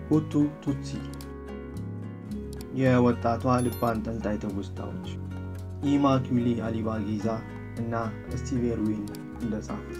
ሁቱ ቱትሲ የወጣቷ ልብ አንጠልጣይ ትውስታዎች ኢማኩሌ አሊባጊዛ እና ስቲቭ ኤርዊን እንደጻፉት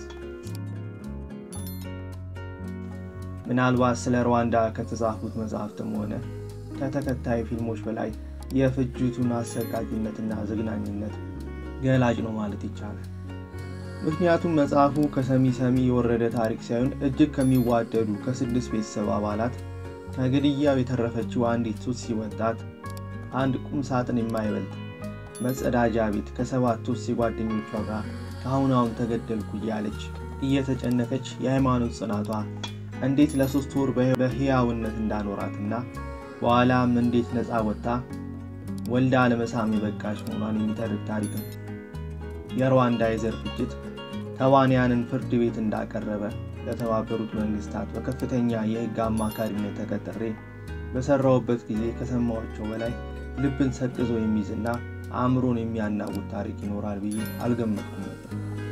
ምናልባት ስለ ሩዋንዳ ከተጻፉት መጽሐፍትም ሆነ ከተከታዩ ፊልሞች በላይ የፍጅቱን አሰቃቂነትና ዝግናኝነት ገላጭ ነው ማለት ይቻላል። ምክንያቱም መጽሐፉ ከሰሚ ሰሚ የወረደ ታሪክ ሳይሆን እጅግ ከሚዋደዱ ከስድስት ቤተሰብ አባላት ከግድያው የተረፈችው አንዲት ቱትሲ ወጣት አንድ ቁም ሳጥን የማይበልጥ መጸዳጃ ቤት ከሰባት ቱትሲ ጓደኞቿ ጋር ከአሁን አሁን ተገደልኩ እያለች እየተጨነቀች የሃይማኖት ጽናቷ እንዴት ለሶስት ወር በህያውነት እንዳኖራትና በኋላም እንዴት ነፃ ወጥታ ወልዳ ለመሳም የበቃች መሆኗን የሚተርክ ታሪክ ነው። የሩዋንዳ የዘር ፍጅት ተዋንያንን ፍርድ ቤት እንዳቀረበ ለተባበሩት መንግስታት በከፍተኛ የህግ አማካሪነት ተቀጥሬ በሰራውበት ጊዜ ከሰማኋቸው በላይ ልብን ሰቅዞ የሚይዝና አእምሮን የሚያናውጥ ታሪክ ይኖራል ብዬ አልገመትኩም ነበር።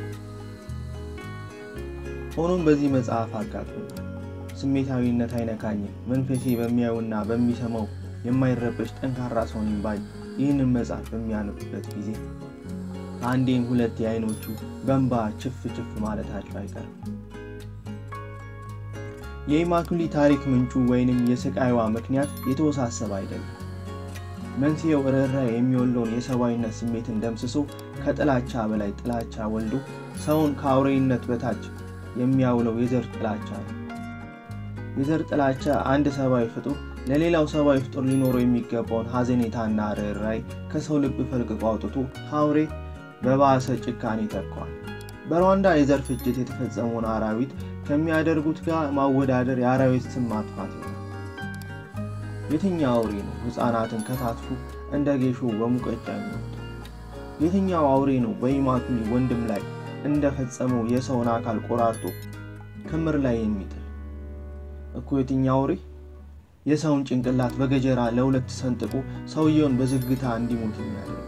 ሆኖም በዚህ መጽሐፍ አጋጥሞ ስሜታዊነት አይነካኝም፣ መንፈሴ በሚያዩና በሚሰማው የማይረበሽ ጠንካራ ሰው ነኝ ባይ ይህንን መጽሐፍ በሚያነቡበት ጊዜ ከአንዴም ሁለት የአይኖቹ በንባ ችፍ ችፍ ማለታቸው አይቀርም። የኢማኩሊ ታሪክ ምንጩ ወይንም የስቃይዋ ምክንያት የተወሳሰበ አይደለም። መንስኤው ርኅራኄ የሚወለውን የሰብአዊነት ስሜትን ደምስሶ ከጥላቻ በላይ ጥላቻ ወልዶ ሰውን ከአውሬነት በታች የሚያውለው የዘር ጥላቻ ነው። የዘር ጥላቻ አንድ ሰብአዊ ፍጡር ለሌላው ሰብአዊ ፍጡር ሊኖረው የሚገባውን ሐዘኔታና ርኅራኄ ከሰው ልብ ፈልቅቆ አውጥቶ ከአውሬ በባሰ ጭካኔ ይተካዋል። በሩዋንዳ የዘር ፍጅት የተፈጸመውን አራዊት ከሚያደርጉት ጋር ማወዳደር የአራዊት ስም ማጥፋት ነው። የትኛው አውሬ ነው ሕፃናትን ከታትፉ እንደ ጌሾ በሙቀጫ የሚወጡ? የትኛው አውሬ ነው በኢማኩሊ ወንድም ላይ እንደፈጸመው የሰውን አካል ቆራርጦ ክምር ላይ የሚጥል? እኮ የትኛው አውሬ የሰውን ጭንቅላት በገጀራ ለሁለት ሰንጥቆ ሰውየውን በዝግታ እንዲሞት የሚያደርግ?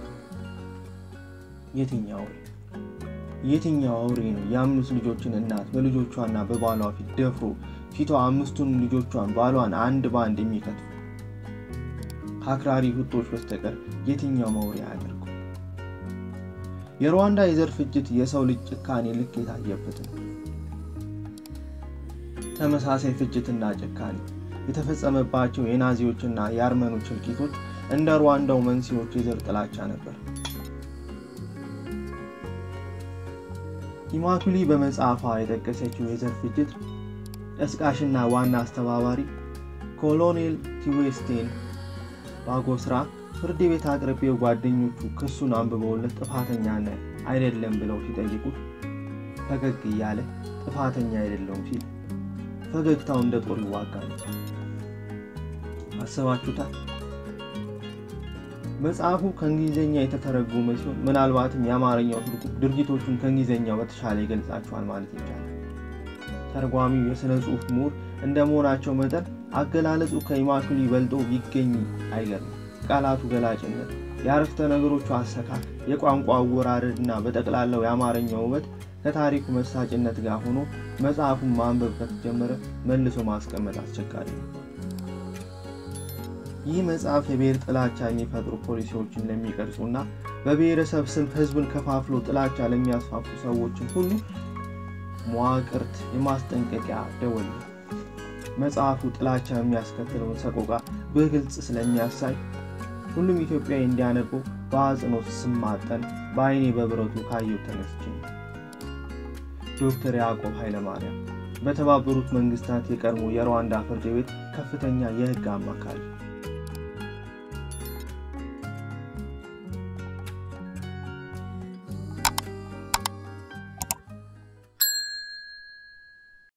የትኛው አውሬ የትኛው አውሬ ነው የአምስት ልጆችን እናት በልጆቿና በባሏ ፊት ደፍሮ ፊቷ አምስቱን ልጆቿን ባሏን አንድ በአንድ የሚከትፉ ከአክራሪ ሁቶች በስተቀር የትኛው አውሬ አያደርጉ? የሩዋንዳ የዘር ፍጅት የሰው ልጅ ጭካኔ ልክ የታየበት ነው። ተመሳሳይ ፍጅትና ጭካኔ የተፈጸመባቸው የናዚዎችና የአርመኖች እልቂቶች እንደ ሩዋንዳው መንስኤዎች የዘር ጥላቻ ነበር። ኢማኩሊ በመጽሐፏ የጠቀሰችው የዘር ፍጅት ቀስቃሽና ዋና አስተባባሪ ኮሎኔል ቲዌስቴን ባጎስራ ፍርድ ቤት አቅርቤው ጓደኞቹ ክሱን አንብበውለት ጥፋተኛ ነህ አይደለም ብለው ሲጠይቁት ፈገግ እያለ ጥፋተኛ አይደለውም ሲል ፈገግታው እንደ ጦር ይዋጋል። አስባችሁታል? መጽሐፉ ከእንግሊዝኛ የተተረጎመ ሲሆን ምናልባትም የአማርኛው ትርጉም ድርጊቶቹን ከእንግሊዝኛው በተሻለ ይገልጻቸዋል ማለት ይቻላል። ተርጓሚው የሥነ ጽሑፍ ምሁር እንደ መሆናቸው መጠን አገላለጹ ከኢማኩሊ በልጦ ይገኝ አይገርም። ቃላቱ ገላጭነት፣ የአረፍተ ነገሮቹ አሰካክ፣ የቋንቋ አወራረድ እና በጠቅላላው የአማርኛው ውበት ከታሪኩ መሳጭነት ጋር ሆኖ መጽሐፉን ማንበብ ከተጀመረ መልሶ ማስቀመጥ አስቸጋሪ ነው። ይህ መጽሐፍ የብሔር ጥላቻ የሚፈጥሩ ፖሊሲዎችን ለሚቀርጹና በብሔረሰብ ስም ሕዝብን ከፋፍሎ ጥላቻ ለሚያስፋፉ ሰዎችን ሁሉ መዋቅርት የማስጠንቀቂያ ደወል ነው። መጽሐፉ ጥላቻ የሚያስከትለውን ሰቆቃ በግልጽ ስለሚያሳይ ሁሉም ኢትዮጵያዊ እንዲያነበው በአጽንኦት ስማጠን በአይኔ በብረቱ ካየው ተነስቼ ነው። ዶክተር ያዕቆብ ኃይለማርያም በተባበሩት መንግስታት የቀድሞ የሩዋንዳ ፍርድ ቤት ከፍተኛ የህግ አማካሪ